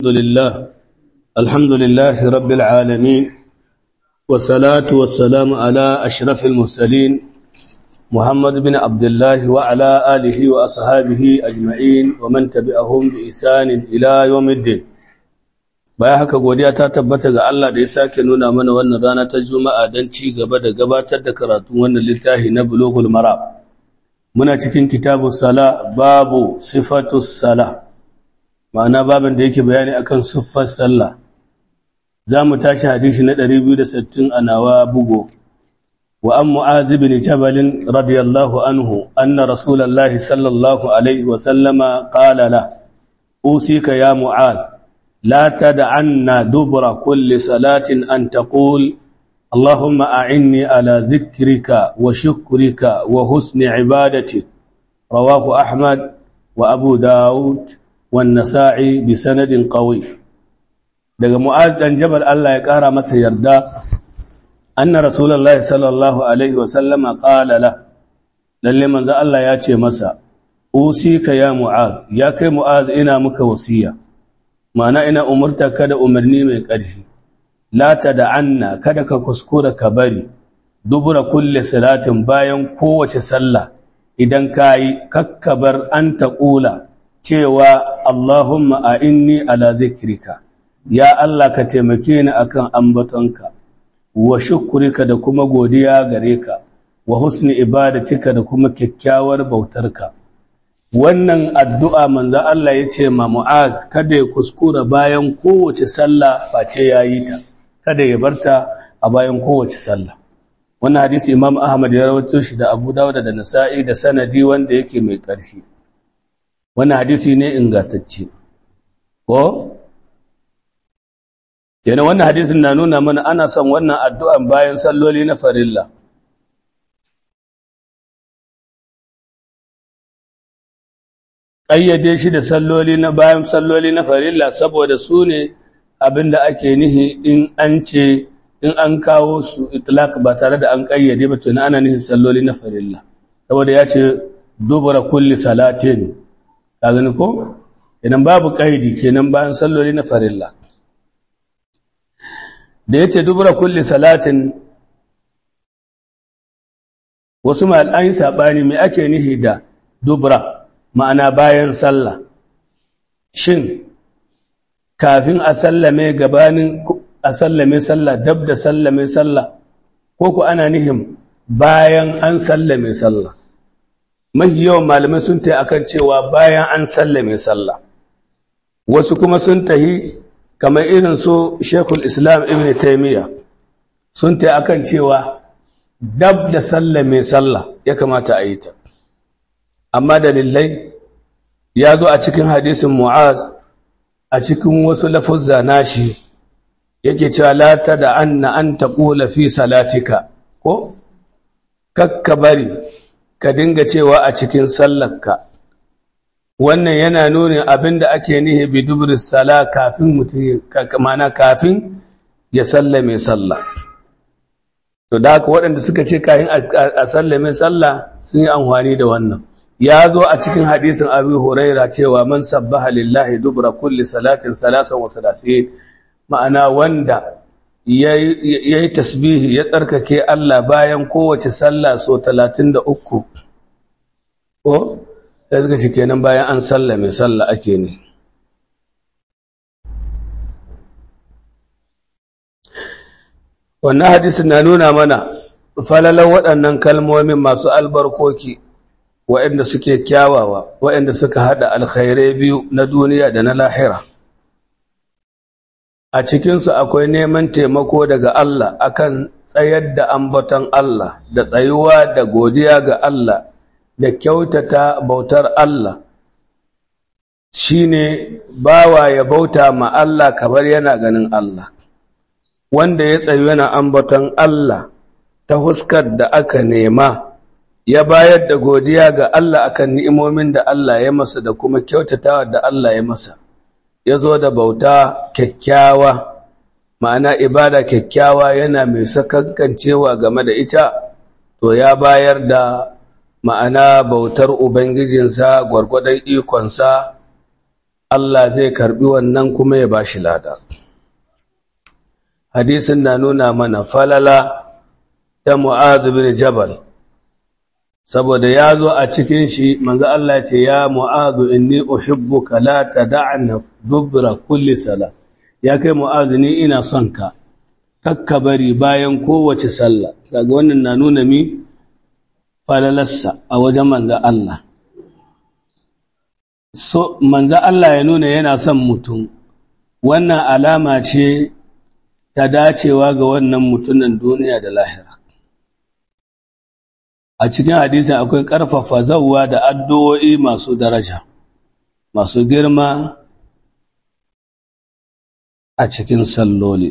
لله الحمد لله رب العالمين والصلاة والسلام على أشرف المرسلين محمد بن عبد الله وعلى آله وأصحابه أجمعين ومن تبعهم بإحسان إلى يوم الدين baya haka godiya ta tabbata ga Allah da ya sake nuna mana wannan rana ta Juma'a don ci gaba da gabatar da karatun wannan littafi na Bulughul Mara muna cikin kitabus sala babu sifatus sala ma'ana babin da yake bayani akan siffar sallah za mu tashi hadisi na 260 a nawa bugo wa an mu'adh ibn jabal radiyallahu anhu anna rasulullahi sallallahu alaihi wa sallama qala la usika ya mu'adh لا تدعن دبر كل صلاة أن تقول اللهم أعني على ذكرك وشكرك وحسن عبادتك رواه أحمد وأبو داود والنسائي بسند قوي daga mu'az dan jabal Allah ya kara masa yarda anna rasulullahi sallallahu alaihi wasallam qala la lalle manzo Allah ya ce masa usika ya mu'az ya kai mu'az ina muka wasiya ma'ana ina umurta kada umarni mai ƙarfi la tad'anna kada ka kuskura ka bari dubura kulle salatin bayan kowace sallah idan kayi kakkabar an taqula cewa Allahumma a'inni ala zikrika ya Allah ka taimake ni akan ambatonka wa shukrika da kuma godiya gare ka wa husni ibadatika da kuma kyakkyawar bautarka wannan addu'a manzo Allah ya ce ma Mu'az kada ya kuskura bayan kowace sallah face ya yi ta kada ya barta a bayan kowace sallah wannan hadisi Imam Ahmad ya rawaito shi da Abu Dawud da Nasa'i da sanadi wanda yake mai ƙarfi wannan hadisi ne ingantacce ko yana wannan hadisin na nuna mana ana son wannan addu'an bayan salloli na farilla ƙayyade shi da salloli na bayan salloli na farilla saboda su ne abin da ake nihi in an ce in an kawo su itlaq ba tare da an ƙayyade ba tuni ana nihin salloli na farilla saboda ya ce dubura kulli salatin ka gani ko idan babu ƙaidi kenan bayan salloli na farilla da ya ce dubura kulli salatin wasu ma'al'ayin saɓani mai ake nihi da dubura ma'ana bayan sallah shin kafin a sallame gabanin a sallame sallah dab da sallame sallah ko ku ana nihin bayan an sallame sallah mahi yawan malamai sun tayi akan cewa bayan an sallame sallah wasu kuma sun tahi kamar irin su Sheikhul Islam Ibn Taymiyyah sun tayi akan cewa dab da sallame sallah ya kamata a yi ta amma dalilai ya zo a cikin hadisin mu'az a cikin wasu lafuzza nashi yake cewa la da anna an taqula fi salatika ko kakka bari ka dinga cewa a cikin sallarka wannan yana nuna abinda ake nihi bi dubris sala kafin mutum mana kafin ya sallame sallah to da haka waɗanda suka ce kafin a sallame sallah sun yi amfani da wannan ya zo a cikin hadisin abu huraira cewa man sabbaha lillahi dubra kulli salatin salasan wa salasin ma'ana wanda ya yi tasbihi ya tsarkake Allah bayan kowace sallah so talatin da uku ko ya zika shi kenan bayan an sallame sallah ake ne wannan hadisin na nuna mana falalan waɗannan kalmomin masu albarkoki waɗanda suke kyawawa waɗanda suka haɗa alkhairai biyu na duniya da na lahira a cikinsu akwai neman taimako daga Allah akan tsayar da ambaton Allah da tsayuwa da godiya ga Allah da kyautata bautar Allah shine bawa ya bauta ma Allah kamar yana ganin Allah wanda ya tsayu yana ambaton Allah ta huskar da aka nema ya bayar da godiya ga Allah akan ni'imomin da Allah ya masa da kuma kyautatawa da Allah ya masa ya zo da bauta kyakkyawa ma'ana ibada kyakkyawa yana mai sakankancewa game da ita to ya bayar da ma'ana bautar ubangijinsa gwargwadon ikonsa Allah zai karbi wannan kuma ya bashi lada hadisin na nuna mana falala ta Mu'adh bin Jabal saboda ya zo a cikin shi manzo Allah ce ya Mu'adh inni uhibbuka la tad'ana dubra kulli sala ya kai Mu'adh ni ina son ka kakka bari bayan kowace sallah kaga wannan na nuna mi falalarsa a wajen manzo Allah so manzo Allah ya nuna yana son mutum wannan alama ce ta dacewa ga wannan mutumin duniya da lahira a cikin hadisi akwai ƙarfafa zawwa da addu'o'i masu daraja masu girma a cikin salloli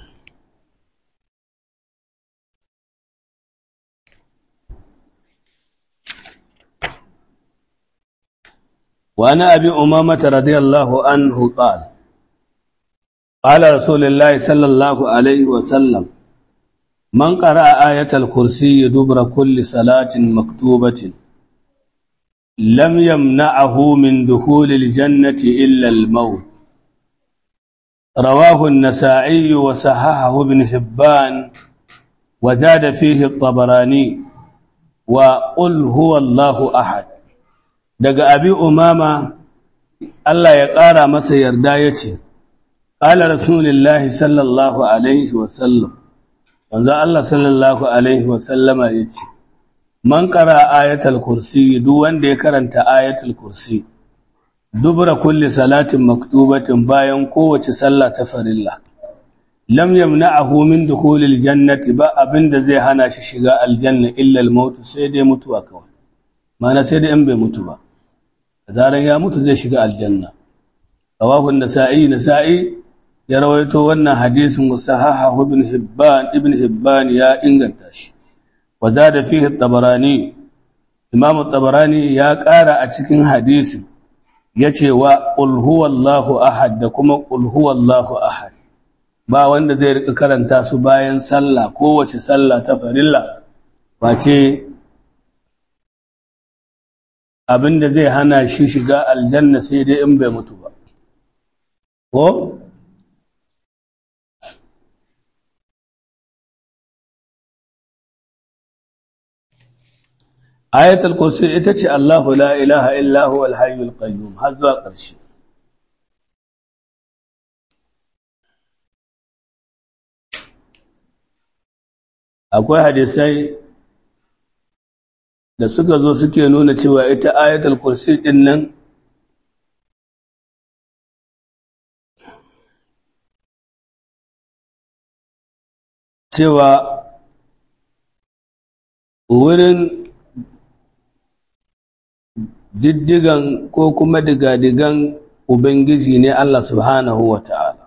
وعن أبي أمامة رضي الله عنه قال قال رسول الله صلى الله عليه وسلم من قرأ آية الكرسي دبر كل صلاة مكتوبة لم يمنعه من دخول الجنة إلا الموت رواه النسائي وصححه ابن حبان وزاد فيه الطبراني وقل هو الله أحد daga abi umama Allah ya ƙara masa yarda ya ce ƙala rasulullahi sallallahu alaihi wasallam wanzan Allah sallallahu alaihi wasallama ya ce man ƙara ayatul kursi duk wanda ya karanta ayatul kursi dubra kulli salatin maktubatin bayan kowace sallah ta farilla lam yamna'ahu min dukhulil jannati ba abinda zai hana shi shiga aljanna illa al-maut sai dai mutuwa kawai mana sai dai in bai mutu ba zaran ya mutu zai shiga aljanna rawahu an-nasa'i nasa'i ya rawaito wannan hadisin musahaha ibn hibban ibn hibban ya inganta shi wa zada fihi at-tabarani imam at-tabarani ya ƙara a cikin hadisin yace wa qul huwallahu ahad da kuma qul huwallahu ahad ba wanda zai rika karanta su bayan sallah kowace sallah ta farilla face abinda zai hana shi shiga aljanna sai dai in bai mutu ba ko ayatul kursi ita ce Allahu la ilaha illa huwa al-hayyul qayyum har zuwa ƙarshe akwai hadisai da suka zo suke nuna cewa ita ayatul kursi din nan cewa wurin diddigan ko kuma digadigan ubangiji ne Allah subhanahu wa ta'ala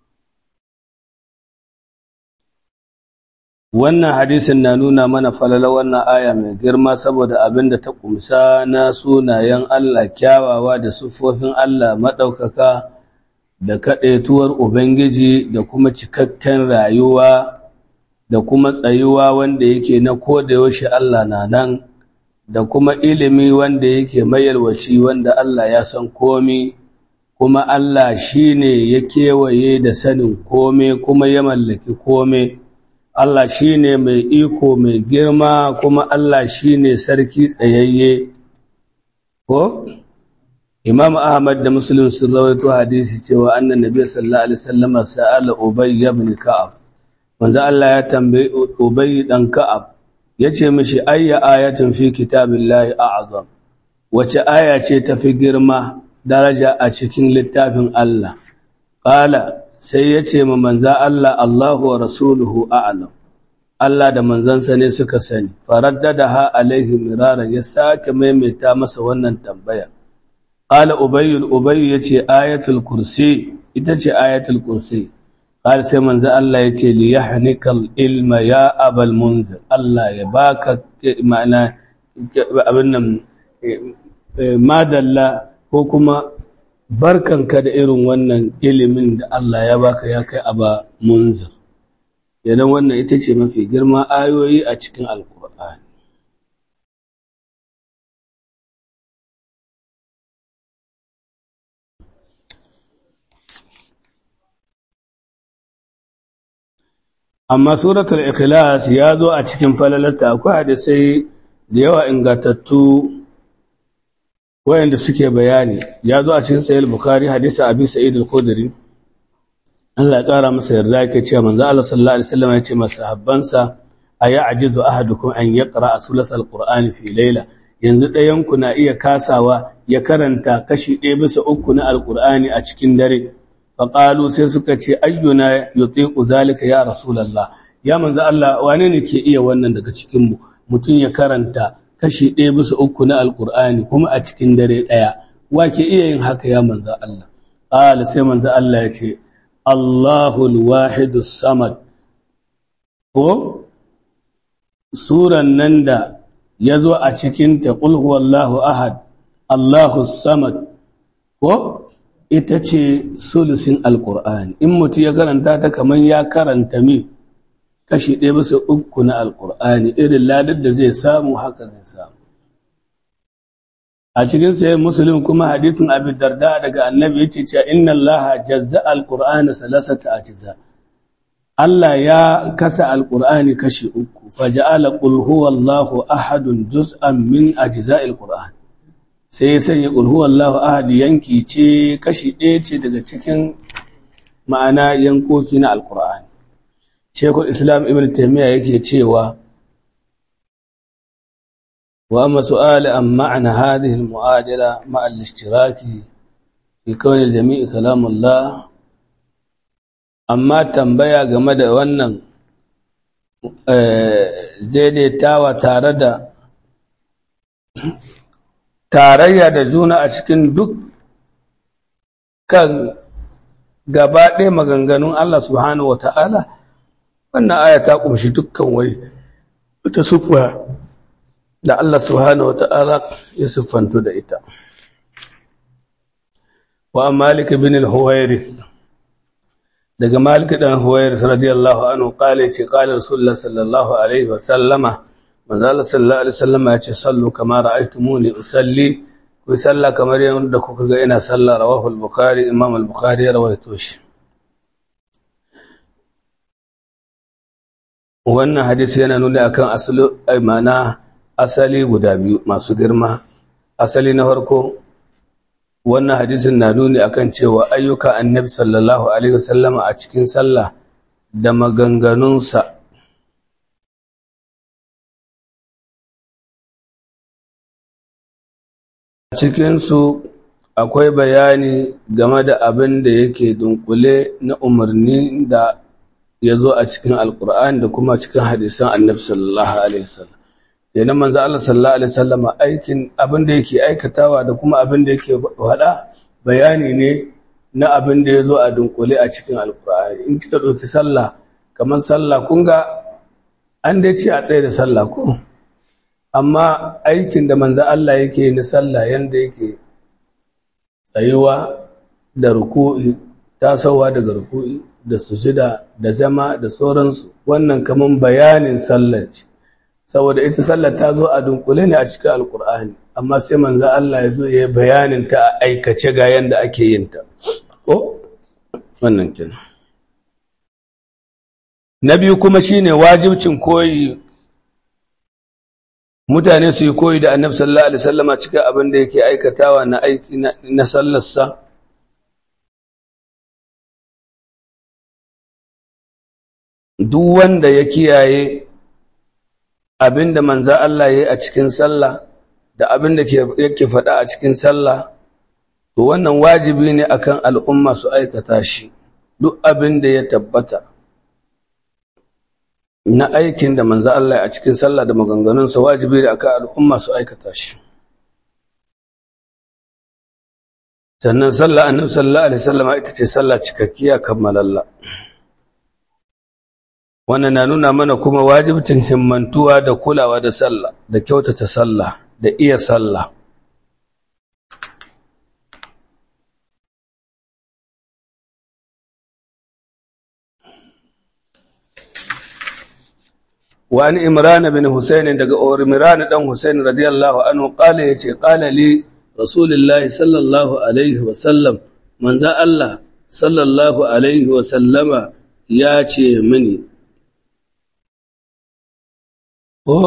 wannan hadisin na nuna mana falala wannan aya mai girma saboda abin da ta kumsa na sunayen Allah kyawawa da siffofin Allah maɗaukaka da kaɗaituwar Ubangiji da kuma cikakken rayuwa da kuma tsayuwa wanda yake na yaushe Allah na nan da kuma ilimi wanda yake mayarwaci wanda Allah ya san komi kuma Allah shi ne ya kewaye da sanin kome kuma ya mallaki kome. Allah shi ne mai iko mai girma kuma Allah shi ne sarki tsayayye. Ko? Imam Ahmad da Muslim sun rawaito hadisi cewa annan Nabi sallallahu alaihi wasallam sa'ala Ubay ibn Ka'ab. Manzo Allah ya tambayi Ubay dan Ka'ab yace mishi ayya ayatin fi kitabillahi a'zam. Wace aya ce tafi girma daraja a cikin littafin Allah? Qala sai ya ce ma manza Allah Allahu wa rasuluhu a'lam Allah da manzansa ne suka sani faraddadaha alaihi miraran ya sake maimaita masa wannan tambaya qala ubayy ubayy yace ayatul kursi ita ce ayatul kursi qala sai manza Allah yace li yahnikal ilma ya abal munzir Allah ya baka ma'ana abin nan madalla ko kuma barkanka da irin wannan ilimin da Allah ya baka ya kai aba munzir idan wannan ita ce mafi girma ayoyi a cikin alkur'ani amma suratul ikhlas ya zo a cikin falalarta akwai hadisai da yawa ingantattu wayanda suke bayani ya zo a cikin sahih bukhari hadisi abi sa'id al-khudri Allah ya kara masa yarda yake cewa manzo Allah sallallahu alaihi wasallam ya ce masahabbansa aya ajizu ahadukum an yaqra sulas al-qur'ani fi layla yanzu ɗayan ku na iya kasawa ya karanta kashi ɗaya bisa uku na al-qur'ani a cikin dare faƙalu sai suka ce ayyuna yutiqu zalika ya rasulullah ya manzo Allah wane ne ke iya wannan daga cikin mu mutum ya karanta kashi ɗaya bisa uku na alqur'ani kuma a cikin dare ɗaya wa ke iya yin haka ya manzo Allah qala sai manzo Allah ya ce Allahul wahidus samad ko suran nan da yazo a cikin ta qul huwallahu ahad Allahus samad ko ita ce sulusin alƙur'ani in mutum ya karanta ta kamar ya karanta mi kashi ɗaya bisa uku na alƙur'ani irin ladar da zai samu haka zai samu a cikin sayin musulun kuma hadisin abin darda daga annabi ya ce cewa inna allaha jazza alƙur'ani salasata a ciza Allah ya kasa alƙur'ani kashi uku faja'ala qul huwallahu ahadun juz'an min ajza'il qur'an sai ya sanya ƙulhuwallahu ahadi yanki ce kashi ɗaya ce daga cikin ma'ana yankoki na alƙur'ani shekul islam ibn taimiyya yake cewa wa amma su'ali an ma'ana hadhihi al-mu'adala ma'a al-ishtiraki fi kawni jami'i kalamullah amma tambaya game da wannan daidaitawa tare da tarayya da juna a cikin duk kan gaba ɗaya maganganun Allah subhanahu wata'ala wannan aya ta ƙumshi dukkan wai ta sufa da Allah subhanahu wata'ala ya siffantu da ita wa malik bin al-huwairis daga malik dan huwairis radiyallahu anhu qala ce qala rasulullah sallallahu alaihi wa sallama manzala sallallahu alaihi wasallam ya ce sallu kama ra'aytumuni usalli ku salla kamar yadda kuka ga ina salla rawahu al-bukhari imam al-bukhari ya rawaito shi wannan hadisi yana nuna akan asali mana asali guda biyu masu girma asali na farko wannan hadisin na nuni akan cewa ayyuka annabi sallallahu alaihi wasallama a cikin sallah da maganganunsa cikinsu akwai bayani game da abin da yake dunkule na umarni da ya zo a cikin alkur'ani da kuma cikin hadisan annabi sallallahu alaihi wasallam kenan manzo Allah sallallahu alaihi wasallam aikin abin da yake aikatawa da kuma abin da yake faɗa bayani ne na abin da ya zo a dunkule a cikin alkur'ani in kika ɗauki sallah kamar sallah kun ga an dai ce a tsaye da sallah ko amma aikin da manzo Allah yake na sallah yanda yake tsayuwa da ruku'i tasowa daga ruku'i da sujuda da zama da sauransu wannan kaman bayanin sallar ce saboda ita sallar ta zo a dunkule ne a cikin alkur'ani amma sai manzo Allah ya zo ya yi bayanin ta a aikace ga yanda ake yin ta ko wannan kenan na biyu kuma shine wajibcin koyi mutane su yi koyi da annabi sallallahu alaihi wasallama cikin abin da yake aikatawa na aiki na sallarsa duk wanda ya kiyaye abin da manzo Allah ya yi a cikin sallah da abin da yake faɗa a cikin sallah to wannan wajibi ne akan al'umma su aikata shi duk abin da ya tabbata na aikin da manzo Allah a cikin sallah da maganganunsa wajibi da aka al'umma su aikata shi sannan sallah annabi sallallahu alaihi wasallam ita ce sallah cikakkiya kammalalla wannan na nuna mana kuma wajibcin himmantuwa da kulawa da sallah da kyautata sallah da iya sallah وعن إمران بن حسين دقى إمران بن حسين رضي الله عنه قال يتي قال لي رسول الله صلى الله عليه وسلم من ذا الله صلى الله عليه وسلم ياتي مني ko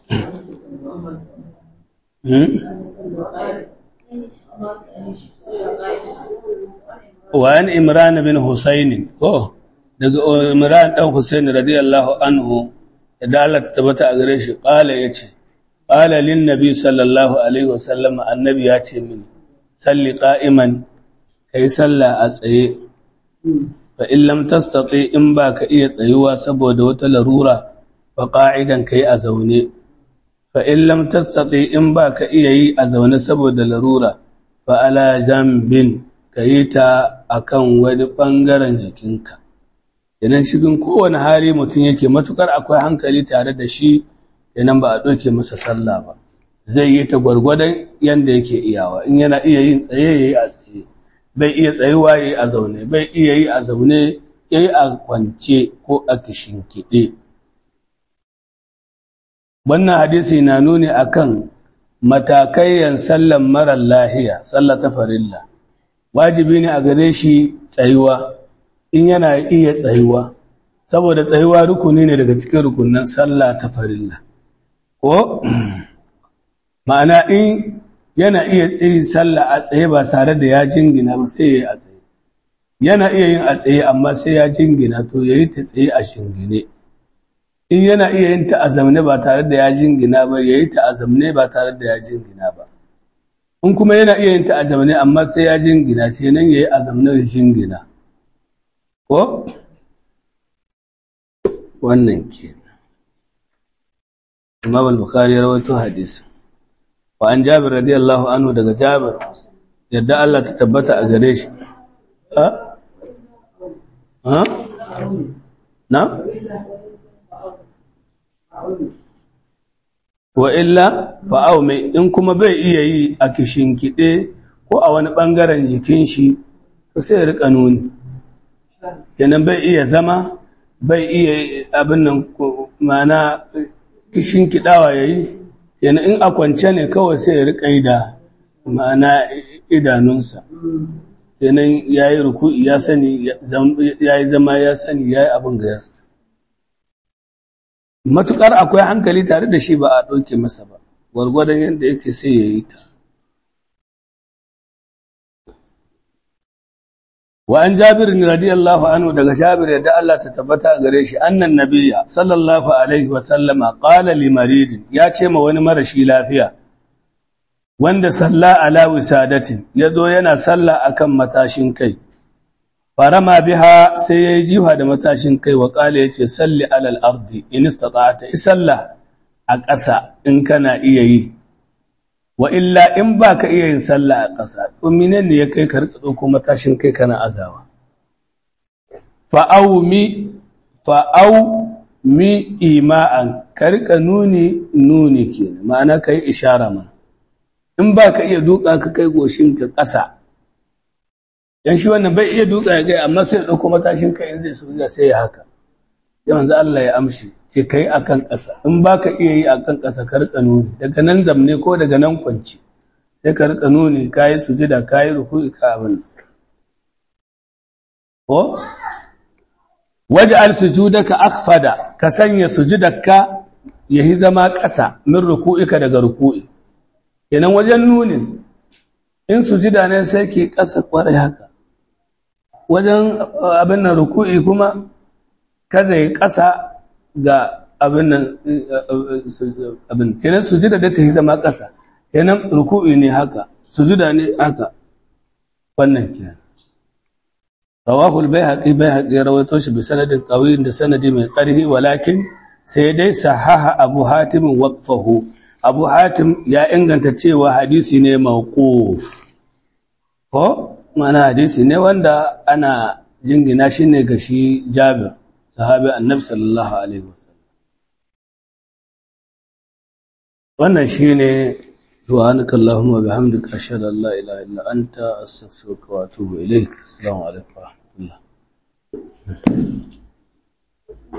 وعن إمران بن حسين ko daga Imran dan Husain radiyallahu anhu da Allah ta tabbata a gare shi qala yace qala lin nabi sallallahu alaihi wasallam annabi ya ce mini salli qa'iman kai sallah a tsaye fa in lam tastati in ba ka iya tsayuwa saboda wata larura fa qa'idan kai a zaune fa in lam tastati in ba ka iya yi a zaune saboda larura fa ala jambin kayi ta akan wani bangaren jikinka idan cikin kowane hali mutum yake matukar akwai hankali tare da shi idan ba a ɗauke masa sallah ba zai yi ta gwargwadon yadda yake iyawa in yana iya yin tsaye ya yi a tsaye bai iya tsayuwa ya yi a zaune bai iya yi a zaune ya yi a kwance ko a kishinkiɗe wannan hadisi na nuni akan matakaiyan sallan marar lahiya sallah ta farilla wajibi ne a gare shi tsayuwa in yana iya tsayuwa saboda tsayuwa rukuni ne daga cikin rukunan sallah ta farilla ko ma'ana in yana iya tsiri sallah a tsaye ba tare da ya jingina ba sai ya yi a tsaye yana iya yin a tsaye amma sai ya jingina to ya yi ta tsaye a shingine in yana iya yin ta a zamne ba tare da ya jingina ba ya yi ta a zamne ba tare da ya jingina ba in kuma yana iya yin ta a zamne amma sai ya jingina ce nan ya yi a zamne ya jingina ko wannan ke imam al-bukhari ya rawaito hadisi wa an jabir radiyallahu anhu daga jabir yadda Allah ta tabbata a gare shi ha ha na wa illa fa'au mai in kuma bai iya yi a kishinkiɗe ko a wani ɓangaren jikin shi to sai ya riƙa nuni kenan bai iya zama bai iya abin nan mana kishinkiɗawa ya yi yana in a kwance ne kawai sai ya riƙa yi da ma'ana idanunsa kenan ya yi ruku'i ya sani ya yi zama ya sani ya yi abin ga yasa matuƙar akwai hankali tare da shi ba a ɗauke masa ba gwargwadon yadda yake sai ya yi ta wa an jabir radiyallahu anhu daga jabir yadda Allah ta tabbata gare shi annan nabiyya sallallahu alaihi wa sallama qala li maridin ya ce ma wani marashi lafiya wanda salla ala wisadatin yazo yana salla akan matashin kai farama biha sai yayi jiha da matashin kai wa qala yace salli alal ardi in istata'ta isalla a ƙasa in kana iya yi wa illa in baka iya yin sallah a ƙasa to menene ya kai ka rika dauko matashin kai kana azawa fa'au mi fa'au mi ima'an ka rika nuni nuni kenan ma'ana kai ishara mana in baka iya duka ka kai goshin ka ƙasa dan shi wannan bai iya duka ya gai amma sai ya dauko matashin kai in zai soja sai ya haka sai manzo Allah ya amshi ce kai akan ƙasa in baka iya yi akan ƙasa ka rika nuni daga nan zamne ko daga nan kwanci sai ka rika nuni kai sujada kai ruku'i ka abin ko waj'al sujudaka akhfada ka sanya sujudarka yahi zama ƙasa min ruku'ika daga ruku'i kenan wajen nunin in sujida ne sai ke ƙasa kwarai haka wajen abin nan ruku'i kuma kada ya ƙasa ga abin nan abin kenan sujida da ta yi zama ƙasa kenan ruku'i ne haka sujuda ne haka wannan kenan rawahul baihaqi baihaqi rawaito shi bi sanadin qawiyin da sanadi mai ƙarfi walakin sai dai sahaha abu hatim waqfahu abu hatim ya inganta cewa hadisi ne mawquf ko mana hadisi ne wanda ana jingina shi ne ga shi jabir sahabi annabi sallallahu alaihi wasallam wannan shine subhanaka allahumma bihamdika ashhadu an la ilaha illa anta astaghfiruka wa atubu ilaik assalamu alaikum wa rahmatullah